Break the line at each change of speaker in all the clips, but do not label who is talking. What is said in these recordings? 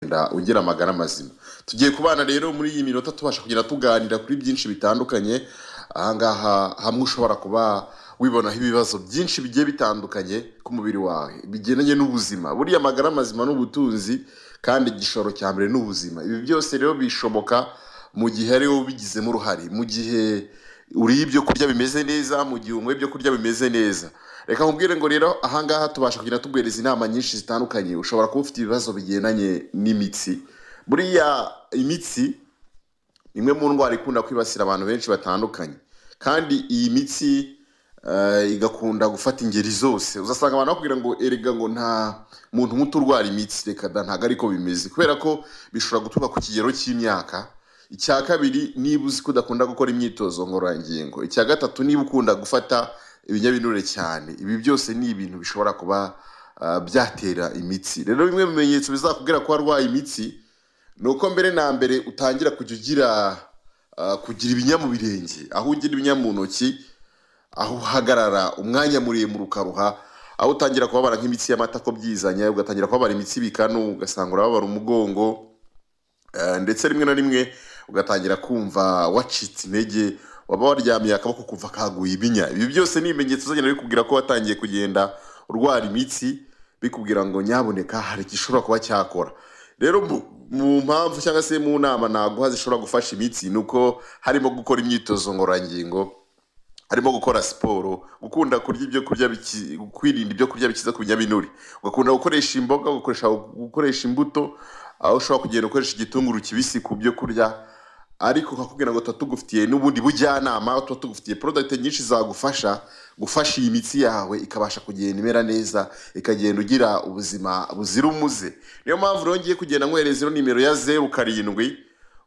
kugenda ugira amagara mazima tugiye kubana rero muri iyi minota tubasha kugenda tuganira kuri byinshi bitandukanye ahangaha hamwe ushobora kuba wibonaho ibibazo byinshi bigiye bitandukanye ku mubiri wawe bigendanye n'ubuzima buriya amagara mazima n'ubutunzi kandi igishoro cya mbere n'ubuzima ibi byose rero bishoboka mu gihe ariwe ubigizemo uruhare mu gihe uriye ibyo kurya bimeze neza mu gihe unyweye ibyo kurya bimeze neza reka nkubwire ngo rero ahangaha tubasha kugenda tuguhereza inama nyinshi zitandukanye ushobora kuba ufite ibibazo bigendanye n'imitsi buriya imitsi ni imwe mu ndwara ikunda kwibasira abantu benshi batandukanye kandi iyi mitsi eh, igakunda gufata ingeri zose uzasanga abantu bakubwira ngo erega ngo nta muntu muto urwara imitsi reka da ntabwo ariko bimeze kubera ko bishobora guturuka ku kigero cy'imyaka icya kabiri niba uzi ko udakunda gukora imyitozo ngororangingo icya gatatu niba ukunda gufata ibinyabinure cyane ibi byose ni ibintu bishobora kuba ah, byatera imitsi rero bimwe mu bimenyetso bizakubwira ko warwaye imitsi ni uko mbere na mbere utangira kujya ugira ah, kugira ibinya mu birenge aho ugira ibinya mu ntoki aho uhagarara umwanya muremure ukaruha aho utangira kubabara nk'imitsi y'amatako byizanye ugatangira kubabara imitsi ibikanu ugasanga urababara umugongo Eh, ndetse rimwe na rimwe ugatangira kumva wacitse intege waba waryamiye akaboko kumva kaguye ibinya ibi byose ni ibimenyetso uzagenda bikubwira ko watangiye kugenda urwara imitsi bikubwira ngo nyaboneka hari igishobora kuba cyakora rero mu- mu mpamvu cyangwa se mu nama naguha zishobora gufasha imitsi ni uko harimo gukora imyitozo ngororangingo harimo gukora siporo gukunda kurya ibyo kurya biki- kwirinda ibyo kurya bikiza ku binyabinure ugakunda gukoresha imboga ugakoresha gukoresha imbuto aho ushobora kugenda ukoresha igitunguru kibisi ku byo kurya ariko kakubwira ngo tuba tugufitiye n'ubundi bujyanama tuba tugufitiye porodagiti nyinshi zagufasha gufasha iyi mitsi yawe ikabasha kugenda imera neza ikagenda ugira ubuzima buzira umuze niyo mpamvu rero ngiye kugenda nkwereza ino nimero ya zeru karindwi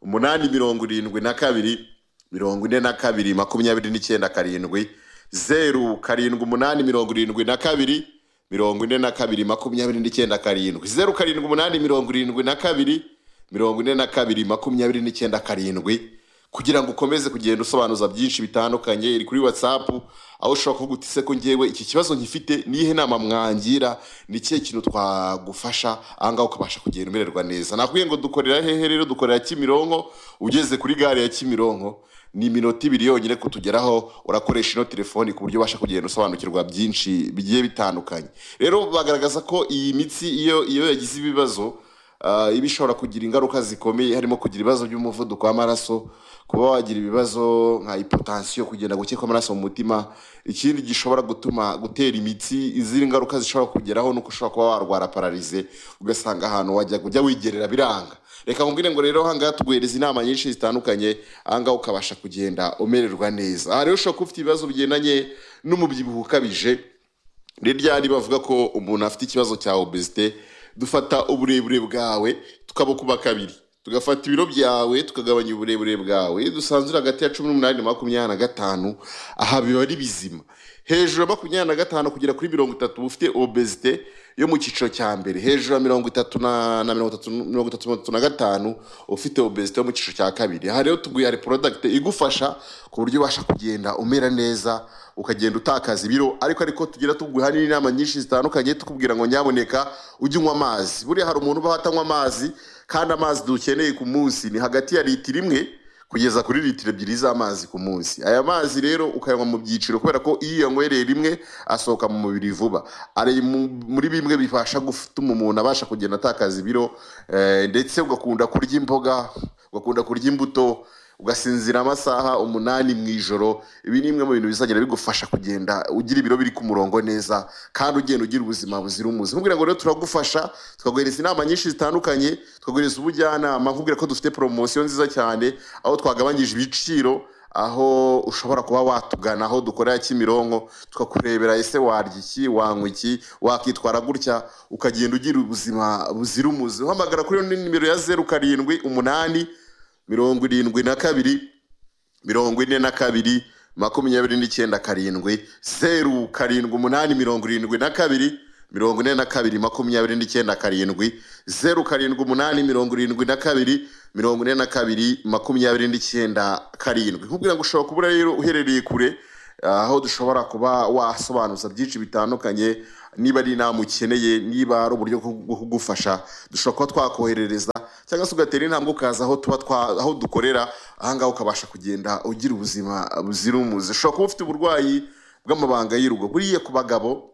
umunani mirongo irindwi na kabiri mirongo ine na kabiri makumyabiri n'icyenda karindwi zeru karindwi umunani mirongo irindwi na kabiri mirongo ine na kabiri makumyabiri n'icyenda karindwi zeru karindwi umunani mirongo irindwi na kabiri mirongo ine na kabiri makumyabiri n'icyenda karindwi kugira ngo ukomeze kugenda usobanuza byinshi bitandukanye iri kuri watsapu aho ushobora kuvuga uti se ko ngewe iki kibazo nkifite niyihe nama mwangira ni ikihe kintu twagufasha ahangaha ukabasha kugenda umererwa neza nakubwiye ngo dukorera hehe rero dukorera kimironko ugeze kuri gare ya kimironko ni iminota ibiri yonyine kutugeraho urakoresha ino telefoni ku buryo ubasha kugenda usobanukirwa byinshi bigiye bitandukanye rero bagaragaza ko iyi mitsi iyo iyo yagize ibibazo Ah, iba ishobora kugira ingaruka zikomeye harimo kugira ibibazo by'umuvuduko w'amaraso kuba wagira ibibazo nka hipotansiyo kugenda guke kw'amaraso mu mutima ikindi gishobora gutuma gutera imitsi izindi ngaruka zishobora kugeraho nuko ushobora kuba warwara pararize ugasanga ahantu wajya kujya wigerera biranga reka nkubwire ngo rero ahangaha tuguhereza inama nyinshi zitandukanye ahangaha ukabasha kugenda umererwa neza aha rero ushobora kuba ufite ibibazo bigendanye n'umubyibuho ukabije ni ryari bavuga ko umuntu afite ikibazo cya obesite dufata uburebure bwawe tukabukuba kabiri tugafata ibiro byawe tukagabanya uburebure bwawe dusanzura hagati ya cumi n'umunani na makumyabiri na gatanu aha biba ari bizima hejuru ya makumyabiri na gatanu kugera kuri mirongo itatu uba ufite obesite yo mu cyiciro cya mbere hejuru ya mirongo itatu na na mirongo itatu mirongo itatu mirongo itatu na gatanu uba ufite obesite yo mu cyiciro cya kabiri aha rero tuguye hari porodagite igufasha ku buryo ubasha kugenda umera neza ukagenda utakaza ibiro ariko ariko tugira tuguha n'inama nyinshi zitandukanye tukubwira ngo nyaboneka ujye unywa amazi buriya hari umuntu ubaho atanywa amazi kandi amazi dukeneye ku munsi ni hagati ya litiro imwe kugeza kuri litiro ebyiri z'amazi ku munsi aya mazi rero ukayanywa mu byiciro kubera ko iyo uyanywereye rimwe asohoka mu mubiri vuba ari mu- muri bimwe bifasha gutuma umuntu abasha kugenda atakaza ibiro eh, ndetse ugakunda kurya imboga ugakunda kurya imbuto ugasinzira amasaha umunani mu ijoro ibi ni bimwe mu bintu bizagenda bigufasha kugenda ugira ibiro biri ku murongo neza kandi ugenda ugira ubuzima buzira umuze nkubwira ngo rero turagufasha tukaguhereza inama nyinshi zitandukanye tukaguhereza ubujyanama nkubwira ko dufite poromosiyo nziza cyane aho twagabanyije ibiciro aho ushobora kuba watugana aho dukorera kimironko tukakurebera ese warya iki wanywa iki wakitwara gutya ukagenda ugira ubuzima buzira umuze uhamagara kuri iyo nimero ya zeru karindwi umunani mirongo irindwi na kabiri mirongo ine na kabiri makumyabiri n'icyenda karindwi zeru karindwi umunani mirongo irindwi na kabiri mirongo ine na kabiri makumyabiri n'icyenda karindwi zeru karindwi umunani mirongo irindwi na kabiri mirongo ine na kabiri makumyabiri n'icyenda karindwi nkubwira ngo ushobora kubura rero uherereye kure aho dushobora kuba wasobanuza byinshi bitandukanye niba ari inama ukeneye niba ari uburyo bwo kugufasha dushobora kuba twakoherereza cyangwa se ugatera intambwe ukaza aho tuba twa aho dukorera ahangaha ukabasha kugenda ugira ubuzima buzira umuze ushobora kuba ufite uburwayi bw'amabanga y'urugo buriya ku bagabo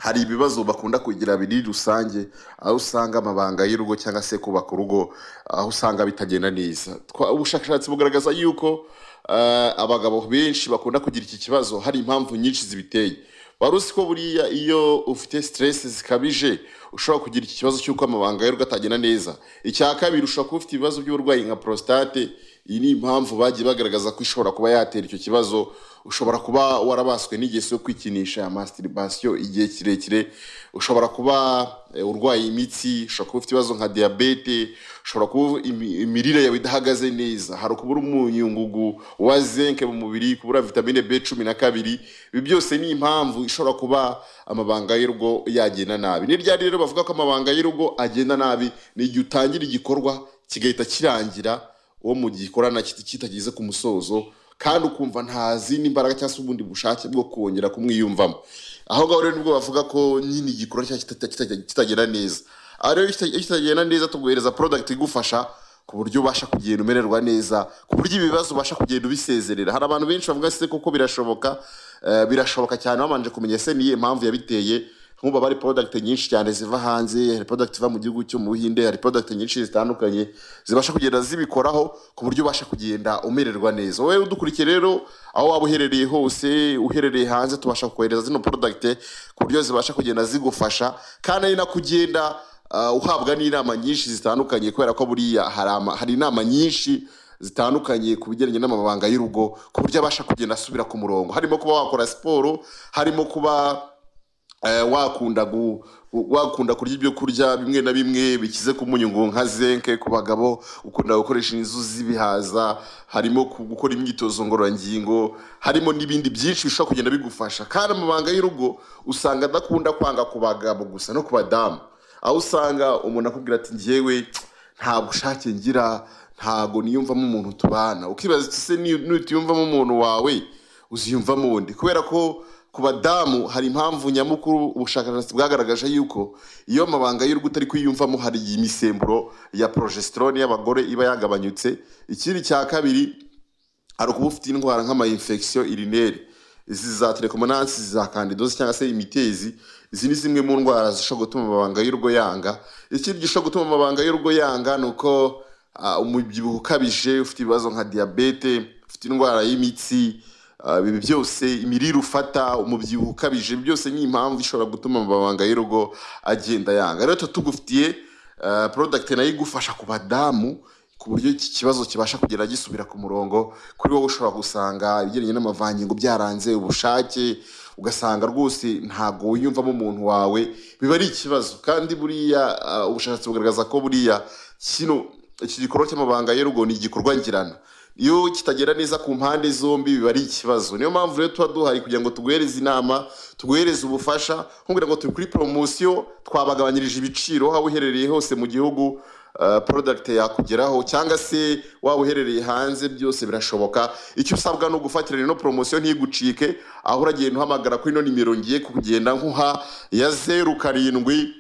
hari ibibazo bakunda kugira biri rusange aho usanga amabanga y'urugo cyangwa se kubaka urugo aho usanga bitagenda neza Twa- ubushakashatsi bugaragaza yuko eh, abagabo benshi bakunda kugira iki kibazo hari impamvu nyinshi zibiteye wari uzi ko buriya iyo ufite stress zikabije ushobora kugira iki kibazo cy'uko amabanga y'urugo atagenda neza icya kabiri ushobora kuba ufite ibibazo by'uburwayi nka prostate iyi ni impamvu bagiye bagaragaza ko ishobora kuba yatera icyo kibazo ushobora kuba warabaswe n'igeso yo kwikinisha masturbation igihe kirekire ushobora kuba eh, urwaye imitsi ushobora kuba ufite ibibazo nka diyabete ushobora kuba imi- imirire yawe idahagaze neza hari ukubura umunyungugu wa zinke mu mubiri kubura vitamine b cumi na kabiri ibi byose ni impamvu ishobora kuba amabanga y'urugo yagenda nabi ni ryari rero bavuga ko amabanga y'urugo agenda nabi ni igihe utangira igikorwa kigahita kirangira uwo mu gikorana kiti- kitageze ku musozo kandi ukumva nta zindi mbaraga cyangwa se ubundi bushake bwo kongera kumwiyumvamo aho ngaho rero nibwo bavuga ko nyine igikorwa cyacu kita- kita- kitagenda neza aha rero iyo kita- iyo kitagenda neza tuguhereza porodagiti igufasha ku buryo ubasha kugenda umererwa neza ku buryo ibibazo ubasha kugenda ubisezerera hari abantu benshi bavuga se kuko birashoboka eh, birashoboka cyane babanje kumenya se niyo impamvu yabiteye nk'ubu haba hari porodagiti nyinshi cyane ziva hanze hari porodagiti iva mu gihugu cyo mu buhinde hari porodagiti nyinshi zitandukanye zibasha kugenda zibikoraho ku buryo ubasha kugenda umererwa neza wowe udukurikiye rero aho waba uherereye hose uherereye hanze tubasha kohereza zino porodagiti ku buryo zibasha kugenda zigufasha kandi ari nako ugenda uh, uhabwa n'inama nyinshi zitandukanye kubera ko buriya hari ama- hari inama nyinshi zitandukanye ku bigendanye n'amabanga y'urugo ku buryo abasha kugenda asubira ku murongo harimo kuba wakora siporo harimo kuba eh, wakunda gu wakunda kurya ibyo kurya bimwe na bimwe bikize ku munyu ngo nka zenke ku bagabo ukunda gukoresha inzuzi ibihaza harimo ku- gukora imyitozo ngororangingo harimo n'ibindi byinshi bishobora kugenda bigufasha kandi amabanga y'urugo usanga adakunda kwanga ku bagabo gusa no ku badamu aho usanga umuntu akubwira ati njyewe nta bushake ngira ntago niyumvamo umuntu tubana ukibaza uti se ni- nutiyumvamo umuntu wawe uziyumvamo wundi kubera ko ku badamu hari impamvu nyamukuru ubushakashatsi bwagaragaje yuko iyo amabanga y'urugo utari kwiyumvamo hari imisemburo ya progesterone y'abagore iba yagabanyutse ikindi cya kabiri hari ukuba ufite indwara nk'amayinfegisiyo irinere izi za telekomanansi za kandidozi cyangwa se imitezi izi ni zimwe mu ndwara zishobora gutuma amabanga y'urugo yanga ikindi gishobora gutuma amabanga y'urugo yanga ni uko ah, umubyibuho ukabije ufite ibibazo nka diyabete ufite indwara y'imitsi ah, ibi byose imirire ufata umubyibuho ukabije ibi byose ni impamvu ishobora gutuma amabanga y'urugo agenda yanga rero tuba tugufitiye ah, product nayo igufasha ku badamu ku buryo iki kibazo kibasha kugera gisubira ku murongo kuri wowe ushobora gusanga ibigendanye n'amavangingo byaranze ubushake ugasanga rwose ntabwo wiyumvamo umuntu wawe biba ari ikibazo kandi buriya ah, ubushakashatsi bugaragaza ko buriya kino iki gikorwa cy'amabanga y'urugo ni igikorwa ngirana iyo kitagera neza ku mpande zombi biba ari ikibazo niyo mpamvu rero tuba duhari kugira ngo tuguhereze inama tuguhereze ubufasha nkubwira ngo turi kuri poromosiyo twabagabanyirije ibiciro aho waba uherereye hose mu gihugu Uh, product yakugeraho cyangwa se waba uherereye hanze byose birashoboka icyo usabwa ni ugufatira rero poromosiyo ntigucike aho uragenda uhamagara kuri ino nimero ngiye kugenda nkuha ya zeru karindwi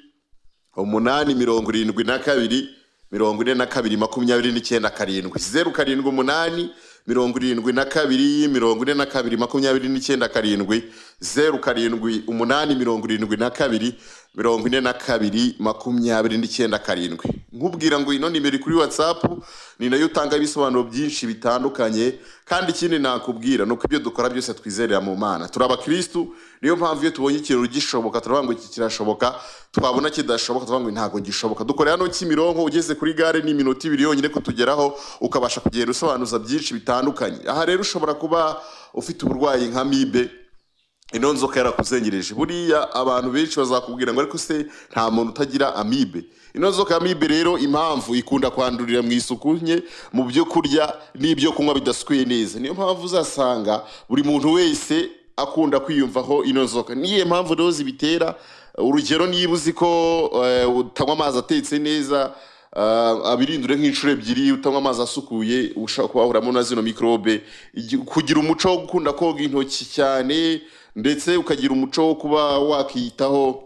umunani mirongo irindwi na kabiri mirongo ine na kabiri makumyabiri n'icyenda karindwi zeru karindwi umunani mirongo irindwi na kabiri mirongo ine na kabiri makumyabiri n'icyenda karindwi zeru karindwi umunani mirongo irindwi na kabiri mirongo ine na kabiri makumyabiri n'icyenda karindwi nkubwira ngo ino nimero iri kuri watsapu ni nayo utanga ibisobanuro byinshi bitandukanye kandi ikindi nakubwira ni uko ibyo dukora byose twizerera mu mana turi abakirisitu niyo mpamvu iyo tubonye ikintu gishoboka turavuga ngo iki kirashoboka twabona kidashoboka turavuga ngo ntabwo gishoboka dukorera hano Kimironko ugeze kuri gare ni iminota ibiri yonyine kutugeraho ukabasha kugenda usobanuza byinshi bitandukanye aha rero ushobora kuba ufite uburwayi nka mibe ino nzoka yarakuzengereje buriya abantu benshi bazakubwira ngo ariko se nta muntu utagira amibe ino nzoka amibe rero impamvu ikunda kwandurira mu isuku nke mu byo kurya n'ibyo kunywa bidasukuye neza niyo mpamvu uzasanga buri muntu wese akunda kwiyumvaho ino nzoka niyo mpamvu rero zibitera urugero niba uzi ko eh, utanywa amazi atetse neza ah, abirindure nk'inshuro ebyiri utanywa amazi asukuye ushobora kuba wahuramo na zino mikorobe Igi- kugira umuco wo gukunda koga intoki cyane ndetse ukagira umuco wo kuba wakiyitaho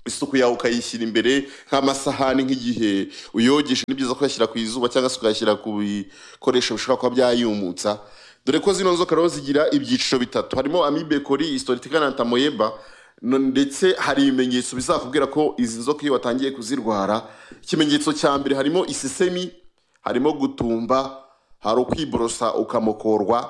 isuku yawe ukayishyira imbere nk'amasahani nk'igihe uyogesha ni byiza kuyashyira ku izuba cyangwa se ukayashyira ku bikoresho bishobora kuba byayumutsa dore ko zino nzoka rero zigira ibyiciro bitatu harimo amibe kori istoritika na tamoyeba no- ndetse hari ibimenyetso bizakubwira ko izi nzoka iyo watangiye kuzirwara ikimenyetso cya mbere harimo isesemi harimo gutumba hari ukwiborosa ukamokorwa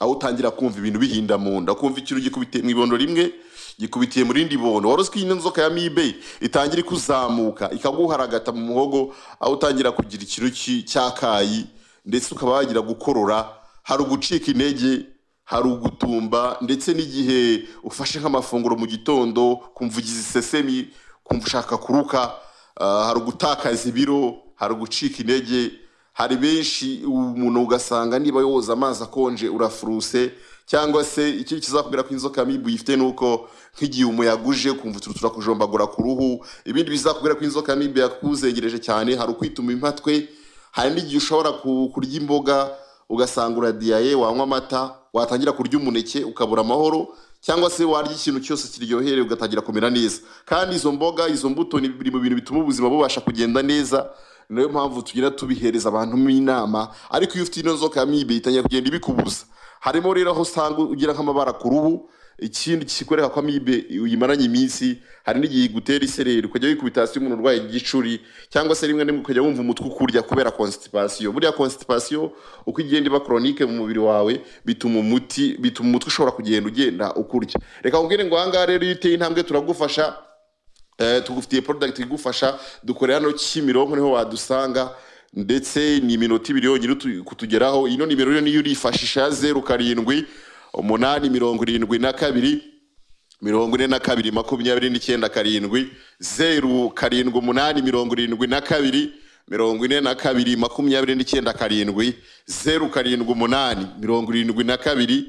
aho utangira kumva ibintu bihinda mu nda kumva ikintu gikubitiye mu ibondo rimwe gikubitiye mu rindi bondo wari uzi ko iyi nzoka ya mibe itangira ikuzamuka ikaguharagata mu muhogo aho utangira kugira ikintu ki- cyakayi ndetse ukaba wagira gukorora hari ugucika intege hari ugutumba ndetse n'igihe ufashe nk'amafunguro mu gitondo kumva ugize isesemi kumva ushaka kuruka ah, hari ugutakaza ibiro hari ugucika intege hari benshi umuntu ugasanga niba yoza amazi akonje urafuruse cyangwa se ikindi kizakubwira ko inzoka mibu yifite ni uko nk'igihe umuyaga uje kumva utuntu turakujombagura ku ruhu ibindi bizakubwira ko inzoka mibu yakuzengereje cyane hari ukwituma impatwe hari n'igihe ushobora ku- kurya imboga ugasanga uradiyaye wanywa amata watangira kurya umuneke ukabura amahoro cyangwa se warya ikintu cyose kiryohereye ugatangira kumera neza kandi izo mboga izo mbuto ni biri mu bintu bituma ubuzima bubasha kugenda neza niyo mpamvu tugenda tubihereza abantu mu inama ariko iyo ufite ino nzoka mibe itangira kugenda ibikubuza harimo rero aho usanga ugira nk'amabara ku ruhu ikindi kikwereka ko amibe uyimaranye iminsi hari n'igihe igutera isereri ukajya wikubita hasi umuntu urwaye igicuri cyangwa se rimwe na rimwe ukajya wumva umutwe ukurya kubera constipation buriya constipation uko igenda iba chronique mu mubiri wawe bituma umuti bituma umutwe ushobora kugenda ugenda ukurya reka nkubwire ngo ahangaha rero iyo uteye intambwe turagufasha Eh, tugufitiye product igufasha dukorera hano Kimironko niho wadusanga ndetse ni iminota ibiri yonyine utu- kutugeraho ino nimero rero niyo urifashisha ya zeru karindwi umunani mirongo irindwi na kabiri mirongo ine na kabiri makumyabiri n'icyenda karindwi zeru karindwi umunani mirongo irindwi na kabiri mirongo ine na kabiri makumyabiri n'icyenda karindwi zeru karindwi umunani mirongo irindwi na kabiri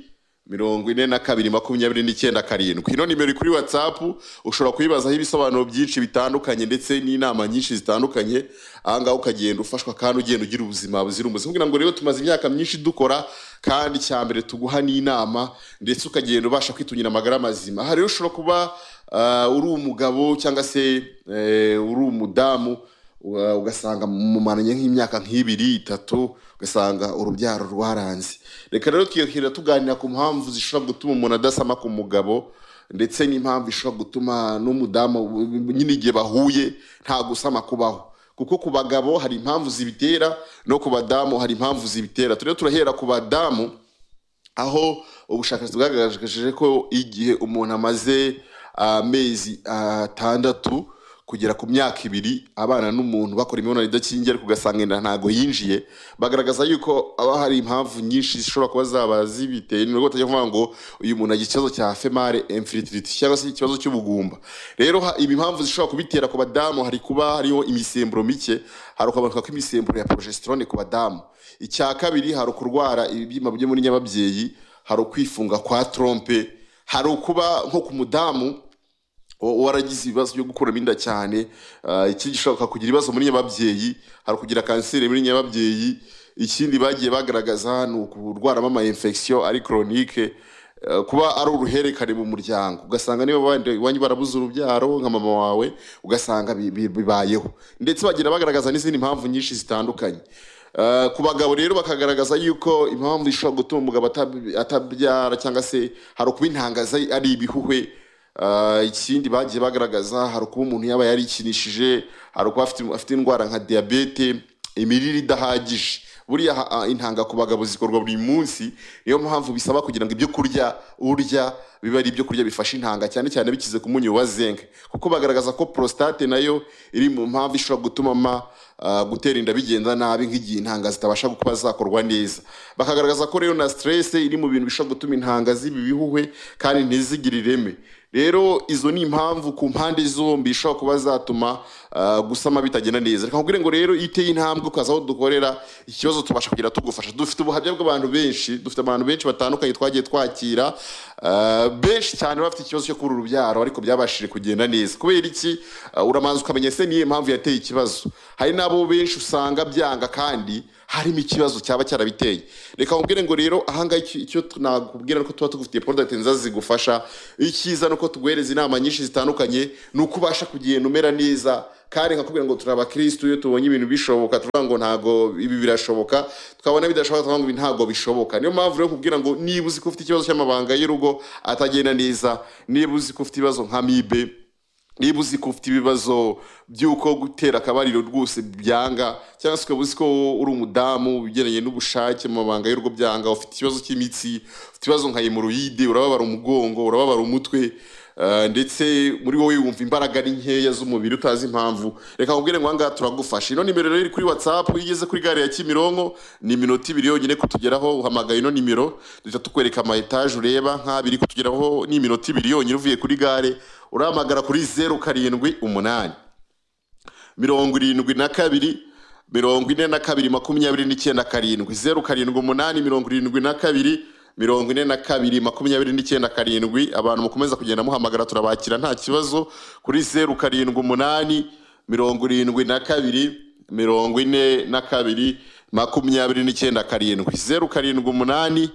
mirongo ine na kabiri makumyabiri n'icyenda karindwi ino nimero iri kuri watsapu ushobora kuyibazaho ibisobanuro byinshi bitandukanye ndetse n'inama nyinshi zitandukanye ahangaha ukagenda ufashwa kandi ugenda ugira ubuzima buzira umuze kugira ngo rero tumaze imyaka myinshi dukora kandi cya mbere tuguha n'inama ndetse ukagenda ubasha kwitungira amagara mazima aha rero ushobora kuba ah, uri umugabo cyangwa se eh, uri umudamu Uga- ugasanga mumaranye nk'imyaka nk'ibiri itatu ugasanga urubyaro rwaranze reka rero twiyakirira tuganira ku mpamvu zishobora gutuma umuntu adasama ku mugabo ndetse n'impamvu ishobora gutuma n'umudamu nyine igihe bahuye nta gusama kubaho kuko ku bagabo hari impamvu zibitera no ku badamu hari impamvu zibitera turere turahera ku badamu aho ubushakashatsi bwagaragaje ko igihe umuntu amaze amezi atandatu kugera ku myaka ibiri abana n'umuntu bakora imibonano idakingiye ariko ugasanga inda ntago yinjiye bagaragaza yuko haba hari impamvu nyinshi zishobora kuba zaba zibiteye ni nubwo batajya kuvuga ngo uyu muntu agira ikibazo cya female infertility cyangwa se ikibazo cy'ubugumba rero ha- ibi impamvu zishobora kubitera ku badamu hari kuba hariho imisemburo mike hari ukaboneka kw'imisemburo ya progesterone ku badamu icya kabiri hari ukurwara ibibyimba byo muri nyababyeyi hari ukwifunga kwa trompe hari ukuba nko ku mudamu wa- waragize ibibazo byo gukuramo inda cyane ah, ikindi gishobora kugira ibibazo muri nyababyeyi hari ukugira kanseri muri nyababyeyi ikindi bagiye bagaragaza ni ukurwaramo ama infection ari chronique eh, kuba ari uruherekane mu muryango ugasanga niba abandi iwanyu barabuze urubyaro nka mama wawe ugasanga bi- bi- bibayeho ndetse bagira bagaragaza n'izindi mpamvu nyinshi zitandukanye Eh, ku bagabo rero bakagaragaza yuko impamvu ishobora gutuma umugabo atab- atabyara cyangwa se hari ukuba intangaza ari ibihuhwe Uh, ikindi bagiye bagaragaza hari ukuba umuntu yaba yarikinishije hari ukuba afite, afite indwara nka diyabete imirire idahagije buriya ha- ah, intanga ku bagabo zikorwa buri munsi niyo mpamvu bisaba kugira ngo ibyo kurya urya bibe ari ibyo kurya bifasha intanga cyane cyane bikize ku munyu wa zinc kuko bagaragaza ko prostate nayo iri mu mpamvu ishobora gutuma ama ah, gutera inda bigenda nabi nk'igihe intanga zitabasha kuba zakorwa neza bakagaragaza ko rero na stress iri mu bintu bishobora gutuma intanga ziba ibihuhwe kandi ntizigire ireme rero izo ni impamvu ku mpande zombi ishobora kuba zatuma ah, gusama bitagenda neza reka nkubwire ngo rero iyo uteye intambwe ukaza aho dukorera ikibazo tubasha kugira tugufasha dufite ubuhamya bw'abantu benshi dufite abantu benshi batandukanye twagiye twakira Ah, benshi cyane bafite ikibazo cyo kubura urubyaro ariko byabashije kugenda neza kubera iki Ah, uramanza ukamenya ese niyo mpamvu yateye ikibazo hari n'abo benshi usanga byanga kandi harimo ikibazo cyaba cyarabiteye reka nkubwire ngo rero ahangaha icyo icyo nakubwira ni uko tuba tugufitiye product nziza zigufasha icyiza ni uko tuguhereza inama nyinshi zitandukanye ni uko ubasha kugenda umera neza kandi nkakubwira ngo turi abakirisitu iyo tubonye ibintu bishoboka tuvuga ngo ntabwo ibi birashoboka tukabona bidashoboka tukavuga ngo ibi ntabwo bishoboka niyo mpamvu rero kubwira ngo niba uzi ko ufite ikibazo cy'amabanga y'urugo atagenda neza niba uzi ko ufite ibibazo nka mibe niba uzi ko ufite ibibazo by'uko gutera akabariro rwose byanga cyangwa se ukaba uzi ko uri umudamu ugeranye n'ubushake mu mabanga y'urugo byanga ufite ikibazo cy'imitsi ufite ibibazo nka hemoroyide urababara umugongo urababara umutwe eh, ndetse muri wowe wumva imbaraga ari nkeya z'umubiri utazi impamvu reka kubwire ngo ahangaha turagufasha ino nimero rero iri kuri watsapu iyo ugeze kuri gare ya kimironko ni iminota ibiri yonyine kutugeraho uhamagaye ino nimero duhita tukwereka ama etaje ureba nk'abiri kutugeraho ni iminota ibiri yonyine uvuye kuri gare urahamagara kuri zeru karindwi umunani mirongo irindwi na kabiri mirongo ine na kabiri makumyabiri n'icyenda karindwi zeru karindwi umunani mirongo irindwi na kabiri mirongo ine na kabiri makumyabiri n'icyenda karindwi abantu mukomeza kugenda muhamagara turabakira nta kibazo kuri zeru karindwi umunani mirongo irindwi na kabiri mirongo ine na kabiri makumyabiri n'icyenda karindwi zeru karindwi umunani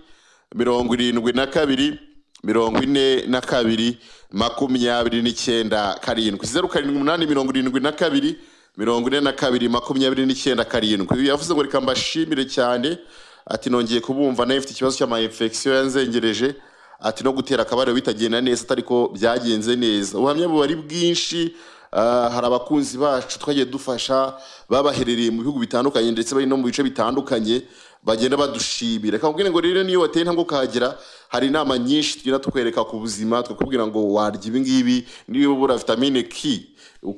mirongo irindwi na kabiri mirongo ine na kabiri makumyabiri n'icyenda karindwi zeru karindwi umunani mirongo irindwi na kabiri mirongo ine na kabiri makumyabiri n'icyenda karindwi yavuze ngo reka mbashimire cyane ati nongeye kubumva nawe mfite ikibazo cy'amayinfegisiyo yanzengereje ati no gutera akabariro bitagenda neza atari ko byagenze neza ubuhamya bubari bwinshi Ah, hari abakunzi bacu twagiye dufasha babaherereye mu bihugu bitandukanye ndetse bari no mu bice bitandukanye bagenda badushimira reka nkubwire ngo rero niyo wateye intambwe ukahagera hari inama nyinshi tugenda tukwereka ku buzima tukakubwira ngo warya ibi ngibi niba ubura vitamine k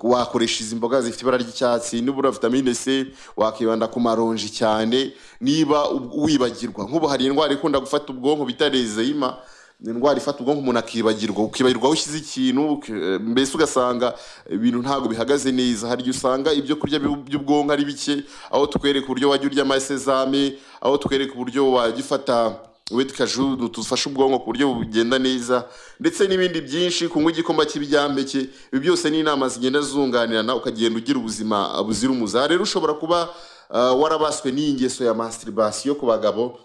wakoresha izi mboga zifite ibara ry'icyatsi niba ubura vitamine c wakibanda ku maronji cyane niba ub- wibagirwa nk'ubu hari indwara ikunda gufata ubwonko bita rezeyima ni indwara ifata ubwonko umuntu akibagirwa ukibagirwa aho ushyize ikintu uki- eh, mbese ugasanga ibintu ntabwo bihagaze neza hari igihe usanga ibyo kurya by'u- by'ubwonko ari bike aho tukwereka uburyo wajya urya amasezame aho tukwereka uburyo wajya ufata wedi kaju dufasha ubwonko ku buryo bugenda neza ndetse n'ibindi byinshi kunywa igikoma cy'ibyampeke ibi byose ni inama zigenda zunganirana ukagenda ugira ubuzima buzira umuze Aha rero ushobora kuba ah, warabaswe n'ingeso ya masturbation ku bagabo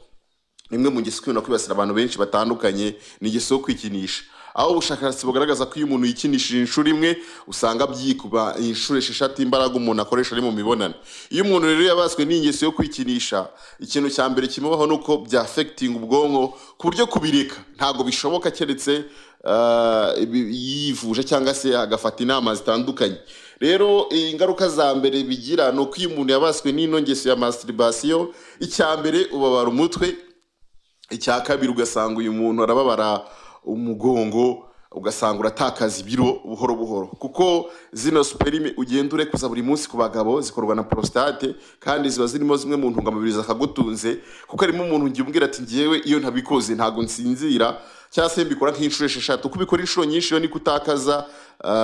imwe mu ngeso ikunda kwibasira abantu benshi batandukanye ni ingeso yo kwikinisha aho ubushakashatsi bugaragaza ko iyo umuntu yikinishije inshuro imwe usanga byikuba inshuro esheshatu imbaraga umuntu akoresha ari mu mibonano iyo umuntu rero yabaswe n'ingeso yo kwikinisha ikintu cya mbere kimubaho ni uko byafegitinga ubwonko ku buryo kubireka ntabwo bishoboka keretse ah, ibi- yivuje cyangwa se agafata inama zitandukanye rero eh, ingaruka za mbere bigira ni uko iyo umuntu yabaswe n'ino ngeso ya masturbation icya mbere ubabara umutwe icya kabiri ugasanga uyu muntu arababara umugongo ugasanga uratakaza ibiro buhoro buhoro kuko zino superime ugenda urekuza buri munsi ku bagabo zikorwa na prostate kandi ziba zirimo zimwe mu ntungamubiri zakagutunze kuko harimo umuntu ngiye umbwira ati ngewe iyo ntabikoze ntabwo nsinzira cyangwa se mbikora nk'inshuro esheshatu kuko ubikora inshuro nyinshi iyo niko utakaza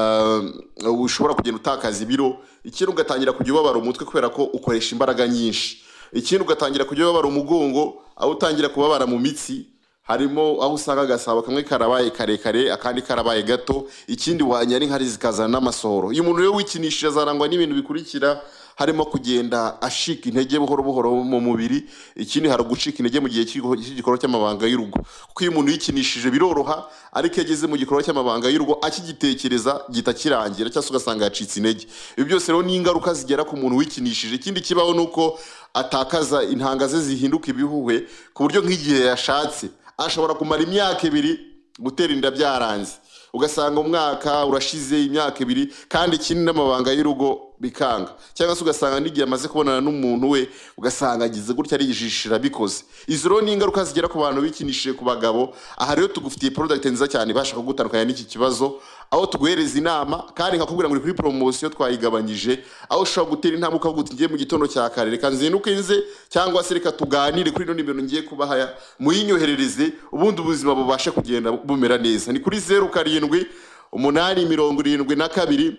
ah, ushobora kugenda utakaza ibiro ikindi ugatangira kujya ubabara umutwe kubera ko ukoresha imbaraga nyinshi ikindi ugatangira kujya ubabara umugongo aho utangira kubabara mu mitsi harimo aho usanga agasabo kamwe karabaye karekare akandi karabaye gato ikindi wanyara inkari zikazana n'amasohoro iyo umuntu rero wikinishije azarangwa n'ibintu bikurikira harimo kugenda ashika intege buhoro buhoro mu mubiri ikindi hari ugucika intege mu gihe cy'igikorwa cy'igikorwa cy'amabanga y'urugo kuko iyo umuntu yikinishije biroroha ariko iyo ageze mu gikorwa cy'amabanga y'urugo akigitekereza gihita kirangira cyangwa se ugasanga yacitse intege ibi byose rero ni ingaruka zigera ku muntu wikinishije ikindi kibaho ni uko atakaza intanga ze zihinduka ibihuhwe ku buryo nk'igihe yashatse ashobora kumara imyaka ibiri gutera inda byaranze ugasanga umwaka urashize imyaka ibiri kandi ikindi n'amabanga y'urugo bikanga cyangwa se ugasanga n'igihe amaze kubonana n'umuntu we ugasanga agize gutya ariyijishira abikoze izo rero ni ingaruka zigera ku bantu bikinishije ku bagabo aha rero tugufitiye product nziza cyane ibasha kugutandukanya n'iki kibazo aho tuguhereza inama kandi nkakubwira ngo ni kuri poromosiyo twayigabanyije aho ushobora gutera intambwe ukavuga uti ngiye mu gitondo cya kare reka nzinduke nze cyangwa se reka tuganire kuri ino nimero ngiye kubaha muyinyoherereze ubundi ubuzima bubashe kugenda bumera neza ni kuri zeru karindwi umunani mirongo irindwi na kabiri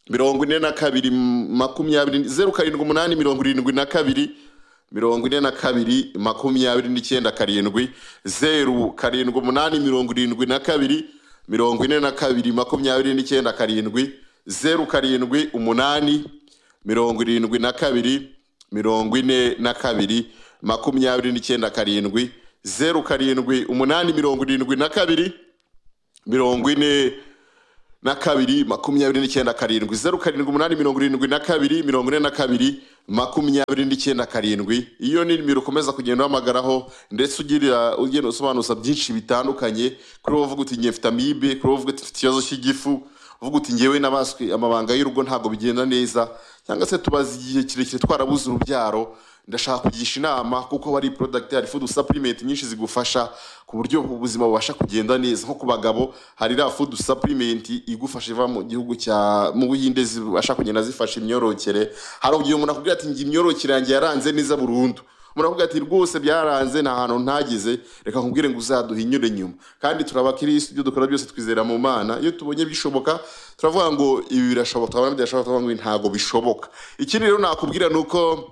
mirongo ine na kabiri makumyabiri zeru karindwi umunani mirongo irindwi na kabiri mirongo ine na kabiri makumyabiri n'icyenda karindwi zeru karindwi umunani mirongo irindwi na kabiri mirongo ine na kabiri makumyabiri n'icyenda karindwi zeru karindwi umunani mirongo irindwi na kabiri mirongo ine na kabiri makumyabiri n'icyenda karindwi zeru karindwi umunani mirongo irindwi na kabiri mirongo ine na kabiri makumyabiri n'icyenda karindwi zeru karindwi umunani mirongo irindwi na kabiri mirongo ine na kabiri makumyabiri n'icyenda karindwi iyo ni nimero ukomeza kugenda uhamagaraho ndetse ugira ugenda usobanuza byinshi bitandukanye kuri wowe uvuga uti ngiye mfite amibe kuri wowe uvuga uti mfite ikibazo cy'igifu uvuga uti ngewe n'abaswe amabanga y'urugo ntabwo bigenda neza cyangwa se tubaze igihe kirekire twarabuze urubyaro ndashaka kugisha inama kuko wari porodagiti hari fudu sapurimenti nyinshi zigufasha ku buryo ubuzima bubasha kugenda neza nko ku bagabo hari iriya fudu sapurimenti igufasha iva mu gihugu cya mu buhinde zibasha kugenda zifasha imyororokere hari ugihe umuntu akubwira ati imyororokere yanjye yaranze neza burundu umuntu akubwira ati rwose byaranze nta hantu ntageze reka nkubwire ngo uzaduhinyure nyuma kandi turabakirisi ibyo dukora byose twizera mu mana iyo tubonye bishoboka turavuga ngo ibi birashoboka twabona bidashoboka turavuga ngo ntabwo bishoboka ikindi rero nakubwira ni uko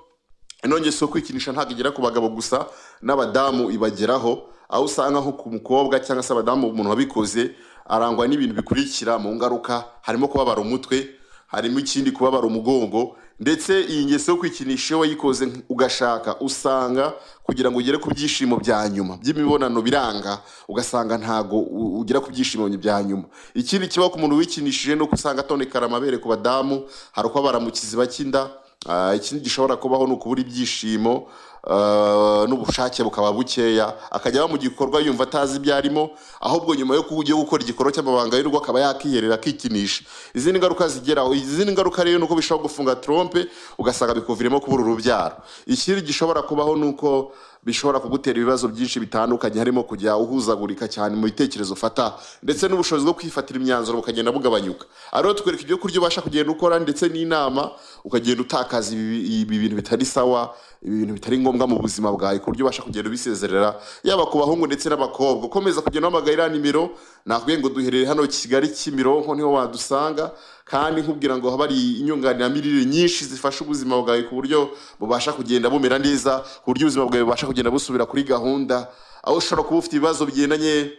inongi si kwikinisha ntabwo igera ku bagabo gusa n'abadamu ibageraho aho usanga nko ku mukobwa cyangwa se abadamu umuntu wabikoze arangwa n'ibintu bikurikira mu ngaruka harimo kubabara umutwe harimo ikindi kubabara umugongo ndetse iyi ngeso yo kwikinisha iyo wayikoze ugashaka usanga kugira ngo ugere ku byishimo bya nyuma by'imibonano biranga ugasanga ntago u- ugera ku byishimo bya nyuma ikindi kibaho ku muntu wikinishije ni uko usanga atonekara amabere ku badamu hari uko abara mu kiziba cy'inda Ah, ikindi gishobora kubaho ni ukubura ibyishimo ah, n'ubushake bukaba bukeya akajya aba mu gikorwa yumva atazi ibyo arimo ahubwo nyuma yo kujya gukora igikorwa cy'amabanga y'urugo akaba yakiherera akikinisha izindi ngaruka zigeraho izindi ngaruka rero ni uko bishobora gufunga trompe ugasanga bikuviremo kubura urubyaro ikindi gishobora kubaho ni uko bishobora kugutera ibibazo byinshi bitandukanye harimo kujya uhuzagurika cyane mu bitekerezo ufata ndetse n'ubushobozi bwo kwifatira imyanzuro bukagenda bugabanyuka ariho tukwereka ibyo kurya ubasha kugenda ukora ndetse n'inama ukagenda utakaza ibi ibi bintu bitari sawa ibi bintu bitari ngombwa mu buzima bwawe ku buryo ubasha kugenda ubisezerera yaba ku bahungu ndetse n'abakobwa ukomeza kugenda uhamagara iriya nimero nakubwiye ngo duherere hano kigali kimironko niho wadusanga kandi nkubwira ngo haba hari inyunganiramirire nyinshi zifasha ubuzima bwawe ku buryo bubasha kugenda bumera neza ku buryo ubuzima bwawe bubasha kugenda busubira kuri gahunda aho ushobora kuba ufite ibibazo bigendanye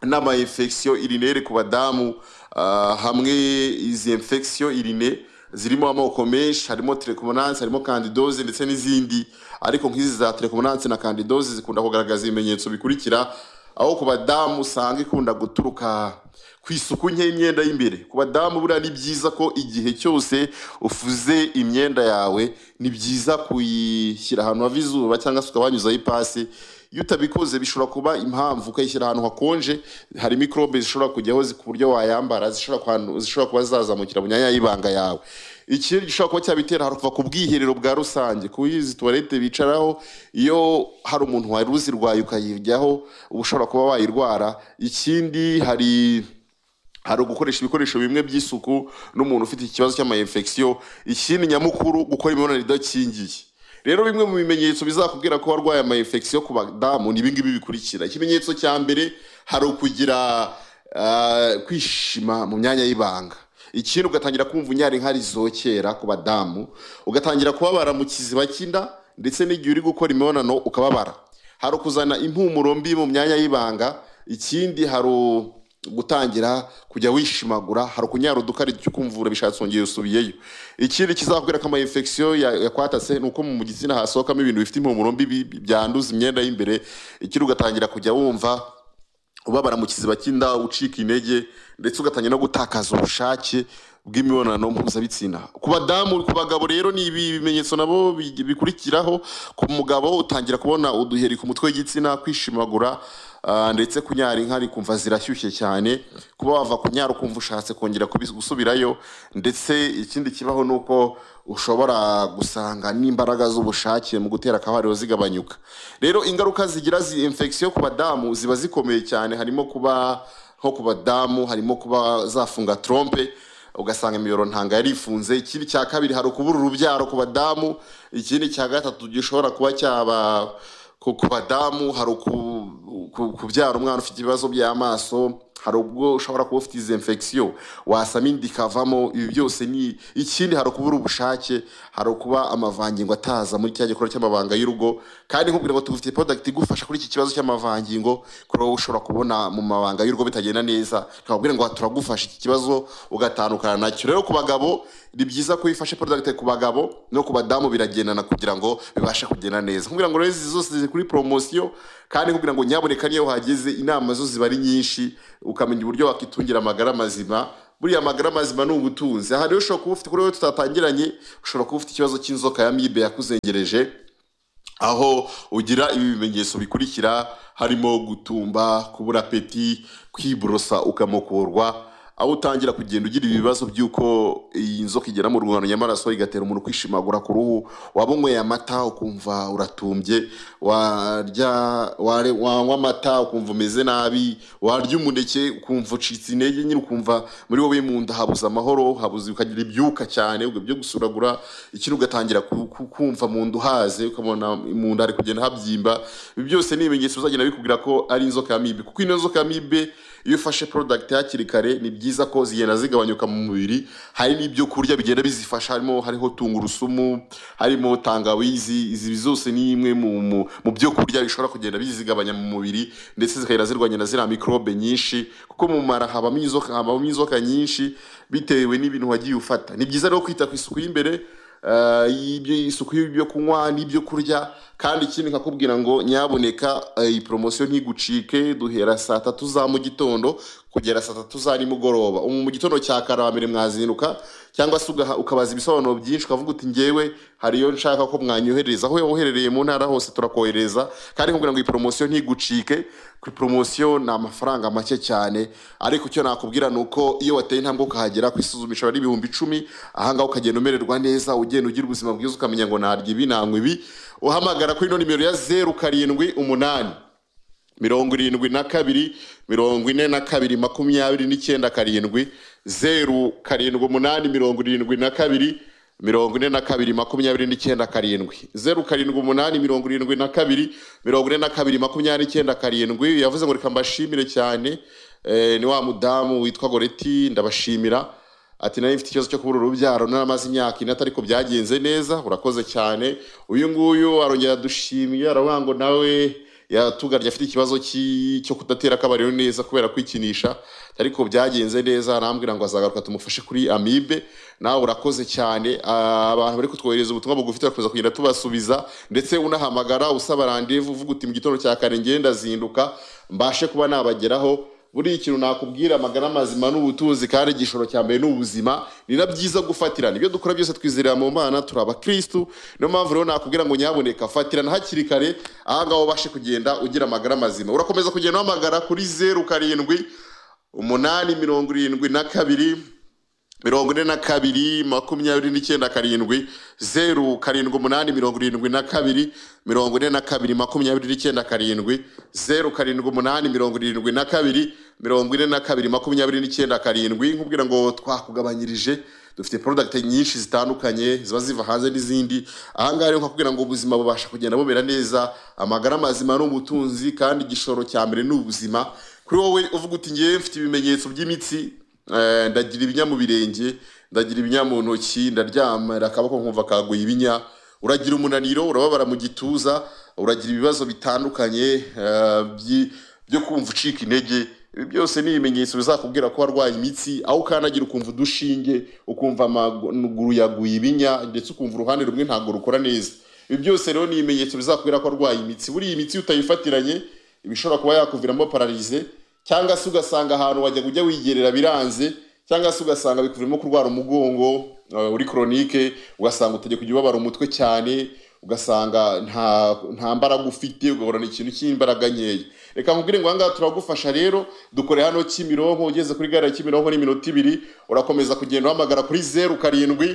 n'ama infection urinere ku badamu ah, hamwe izi infection urine zirimo amoko menshi harimo telekomonanse harimo kandidose ndetse n'izindi ariko nk'izi za telekomonanse na kandidose zikunda kugaragaza ibimenyetso bikurikira aho ku badamu usanga ikunda guturuka ku isuku nke y'imyenda y'imbere ku badamu buriya ni byiza ko igihe cyose ufuze imyenda yawe ni byiza kuyishyira ahantu hava izuba cyangwa se ukaba wanyuzaho ipasi iyo utabikoze bishobora kuba impamvu ukayishyira ahantu hakonje hari mikorobe zishobora kujyaho zi- ku buryo wayambara zishobora kuhantu- zishobora kuba zazamukira mu myanya y'ibanga yawe ikindi gishobora kuba cyabitera hari kuva ku bwiherero bwa rusange ku izi tuwarete bicaraho iyo hari umuntu wari uzirwaye ukayiryaho uba ushobora kuba wayirwara ikindi hari hari ugukoresha ibikoresho bimwe by'isuku n'umuntu ufite ikibazo cy'amayinfekisiyo ikindi nyamukuru gukora imibonano idakingiye rero bimwe mu bimenyetso bizakubwira ko warwaye amayinfekisiyo ku badamu ni ibingibi bikurikira ikimenyetso cya mbere hari ukugira ah, kwishima mu myanya y'ibanga ikindi ugatangira kumva unyari nkari zokera ku badamu ugatangira kubabara mu kiziba cy'inda ndetse n'igihe uri gukora imibonano ukababara hari ukuzana impumuro mbi mu myanya y'ibanga ikindi hari u- gutangira kujya wishimagura hari ukunyara udukari cy'ukumvura bishatse wongeye usubiyeyo ikindi kizakubwira ko amayinfekisiyo yakwatatse ni uko mu gitsina hasohokamo ibintu bifite impumuro mbi bi- bi- byanduza imyenda y'imbere ikindi ugatangira kujya wumva ubabara mu kiziba cy'inda ucika intege ndetse ugatangira no gutakaza ubushake bw'imibonano mpuzabitsina ku badamu ku bagabo rero ni ibi bimenyetso nabo bi- bikurikiraho ku mugabo utangira kubona uduheri ku mutwe w'igitsina kwishimagura ah, ndetse kunyara inka kumva zirashyushye cyane kuba wava kunyara ukumva ushatse kongera kubis- gusubirayo ndetse ikindi kibaho ni uko ushobora gusanga n'imbaraga z'ubushake mu gutera akabariro zigabanyuka rero ingaruka zigira zi infection ku badamu ziba zikomeye cyane harimo kuba nko ku badamu harimo kuba zafunga trompe ugasanga imiyoro ntanga yarifunze ikindi cya kabiri hari ukubura urubyaro ku badamu ikindi cya gatatu gishobora kuba cyaba ku ku badamu hari uku- ku- kubyara umwana ufite ibibazo by'amaso hari ubwo ushobora kuba ufite izi infection wasama inda ikavamo ibi byose ni ikindi hari ukubura ubushake hari ukuba amavangingo ataza muri cya gikorwa cy'amabanga y'urugo kandi nkubwira ngo tugufitiye product igufasha kuri iki kibazo cy'amavangingo kuri wowe ushobora kubona mu mabanga y'urugo bitagenda neza twabwira ngo aha turagufasha iki kibazo ugatandukana nacyo rero ku bagabo ni byiza ko wifashe product ku bagabo no ku badamu biragendana kugira ngo bibashe kugenda neza nkubwira ngo rero izi zose ziri kuri promosiyo kandi kugira ngo nyaboneka niyo hageze inama zo ziba ari nyinshi ukamenya uburyo wakitungira amagara mazima buriya amagara mazima ni ubutunzi aha rero ushobora kuba ufite kuri wowe tutatangiranye ushobora kuba ufite ikibazo cy'inzoka ya mibe yakuzengereje aho ugira ibi bimenyetso bikurikira harimo gutumba kubura apeti kwiborosa ukamukurwa aho utangira kugenda ugira ibibazo by'uko iyi nzoka igera mu rungano nyamaraso igatera umuntu kwishimagura ku ruhu waba unyweye amata ukumva uratumbye warya ware- wanywa amata ukumva umeze nabi warya umuneke ukumva ucitse intege nyine ukumva muri wowe mu nda habuze amahoro habuze ukagira ibyuka cyane ubwo byo gusuragura ikindi ugatangira ku- ku- kumva mu nda uhaze ukabona mu nda hari kugenda habyimba ibi byose ni ibimenyetso bizagenda bikubwira ko ari inzoka ya mibe kuko ino nzoka ya mibe iyo ufashe product hakiri kare ni byiza ko zigenda zigabanyuka mu mubiri hari n'ibyo kurya bigenda bizifasha harimo hariho tungurusumu harimo tangawizi izi zose ni imwe mu, mu, mu byo kurya bishobora kugenda bizigabanya mu mubiri ndetse zikagenda zirwanya na ziriya mikorobe nyinshi kuko mu mara habamo inzoka habamo inzoka nyinshi bitewe n'ibintu wagiye ufata ni byiza rero kwita ku isuku y'imbere eh, y'ibyo isuku y'ibyo kunywa n'ibyo kurya kandi ikindi nkakubwira ngo nyaboneka eh, iyi poromosiyo ntigucike duhera saa tatu za mu gitondo kugera saa tatu za nimugoroba umu mu gitondo cya kare abambere mwazinduka cyangwa se ugaha- ukabaza ibisobanuro byinshi ukavuga uti ngewe hariyo nshaka ko mwanyohereza aho woherereye mu ntara hose turakohereza kandi nkubwira ngo iyi poromosiyo ntigucike kuri poromosiyo ni amafaranga make cyane ariko icyo nakubwira ni uko iyo wateye intambwe ukahagera ku isuzumisha ari ibihumbi icumi ahangaha ukagenda umererwa neza ugenda ugira ubuzima bwiza ukamenya ngo narya ibi nanywa ibi uhamagara kuri ino nimero ya zeru karindwi umunani mirongo irindwi na kabiri mirongo ine na kabiri makumyabiri n'icyenda karindwi zeru karindwi umunani mirongo irindwi na kabiri mirongo ine na kabiri makumyabiri n'icyenda karindwi zeru karindwi umunani mirongo irindwi na kabiri mirongo ine na kabiri makumyabiri n'icyenda karindwi yavuze ngo reka mbashimire cyane eh, ni wa mudamu witwa goreti ndabashimira ati nayo mfite ikibazo cyo kubura urubyaro naramaze imyaka ine atari ko byagenze neza urakoze cyane uyu nguyu arongera adushimye aravuga ngo nawe yatugarye afite ikibazo cy'i- cyo kudatera akabariro neza kubera kwikinisha atari ko byagenze neza arambwira ngo azagaruka tumufashe kuri amibe nawe urakoze cyane Ah, abantu bari kutwohereza ubutumwa bugufi turakomeza kugenda tubasubiza ndetse unahamagara usaba randevu uvuga uti mu gitondo cya kare ngenda zinduka mbashe kuba nabageraho buriya ikintu nakubwira amagara mazima n'ubutunzi kandi igishoro cya mbere ni ubuzima ni na byiza gufatirana ibyo dukora byose twizerera mu mana turi abakirisitu niyo mpamvu rero nakubwira ngo nyaboneka fatirana hakiri kare ahangaha ubashe kugenda ugira amagara mazima urakomeza kugenda uhamagara kuri zeru karindwi umunani mirongo irindwi na kabiri mirongo ine na kabiri makumyabiri n'icyenda karindwi zeru karindwi umunani mirongo irindwi na kabiri mirongo ine na kabiri makumyabiri n'icyenda karindwi zeru karindwi umunani mirongo irindwi na kabiri mirongo ine na kabiri makumyabiri n'icyenda karindwi nkubwira ngo twakugabanyirije dufite product nyinshi zitandukanye ziba ziva hanze n'izindi ahangaha rero nkakubwira ngo ubuzima bubasha kugenda bumera neza amagara mazima ni ubutunzi kandi igishoro cya mbere ni ubuzima kuri wowe uvuga uti ngewe mfite ibimenyetso by'imitsi Eh, ndagira ibinya mu birenge ndagira ibinya mu ntoki ndaryamira akaboko nkumva kaguye ibinya uragira umunaniro urababara mu gituza uragira ibibazo bitandukanye eh, byi- byo kumva ucika intege ibi byose ni ibimenyetso bizakubwira ko warwaye imitsi aho ukandagira ukumva udushinge ukumva amaguru yaguye ibinya ndetse ukumva uruhande rumwe ntabwo rukora neza ibi byose rero ni ibimenyetso bizakubwira ko warwaye imitsi buriya imitsi iyo utayifatiranye ibishobora kuba yakuviramo pararize cyangwa se ugasanga ahantu wajya ujya wigerera biranze cyangwa se ugasanga bikuviramo kurwara umugongo eh, uri koronike ugasanga utajya kujya ubabara umutwe cyane ugasanga nta nta mbaraga ufite ugahorana ikintu cy'imbaraga nkeya reka nkubwire ngo ahangaha turagufasha rero dukore hano kimironko ugeze kuri gare ya kimironko n'iminota ibiri urakomeza kugenda uhamagara kuri zeru karindwi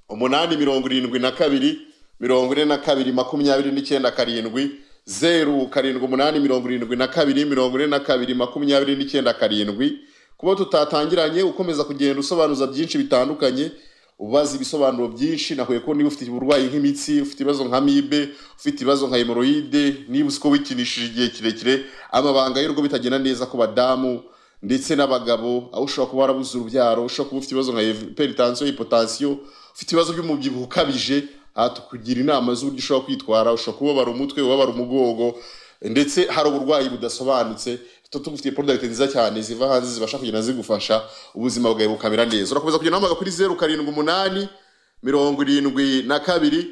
umunani mirongo irindwi na kabiri mirongo ine na kabiri makumyabiri n'icyenda karindwi zeru karindwi umunani mirongo irindwi na kabiri mirongo ine na kabiri makumyabiri n'icyenda karindwi kuba tutatangiranye ukomeza kugenda usobanuza byinshi bitandukanye ubaza ibisobanuro byinshi nahuye ko niba ufite uburwayi nk'imitsi ufite ibibazo nka mibe ufite ibibazo nka hemoroide niba uzi ko wikinishije igihe kirekire amabanga y'urugo bitagenda neza ku badamu ndetse n'abagabo aho ushobora kuba warabuze urubyaro ushobora kuba ufite ibibazo nka peritansiyo hipotansiyo ufite ibibazo by'umubyibuho ukabije aha tukugira inama z'uburyo ushobora kwitwara ushobora kubabara umutwe ubabara umugongo ndetse hari uburwayi budasobanutse tugufitiye porodagiti nziza cyane ziva hanze zibasha kugenda zigufasha ubuzima bwawe bukamera neza urakomeza kugenda uhamagara kuri zeru karindwi umunani mirongo irindwi na kabiri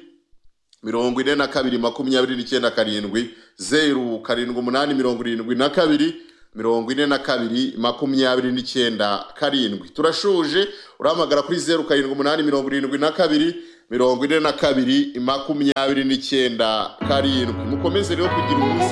mirongo ine na kabiri makumyabiri n'icyenda karindwi zeru karindwi umunani mirongo irindwi na kabiri mirongo ine na kabiri makumyabiri n'icyenda karindwi turashuje urahamagara kuri zeru karindwi umunani mirongo irindwi na kabiri mirongo ine na kabiri makumyabiri n'icyenda karindwi mukomeze rero kugira ubuzima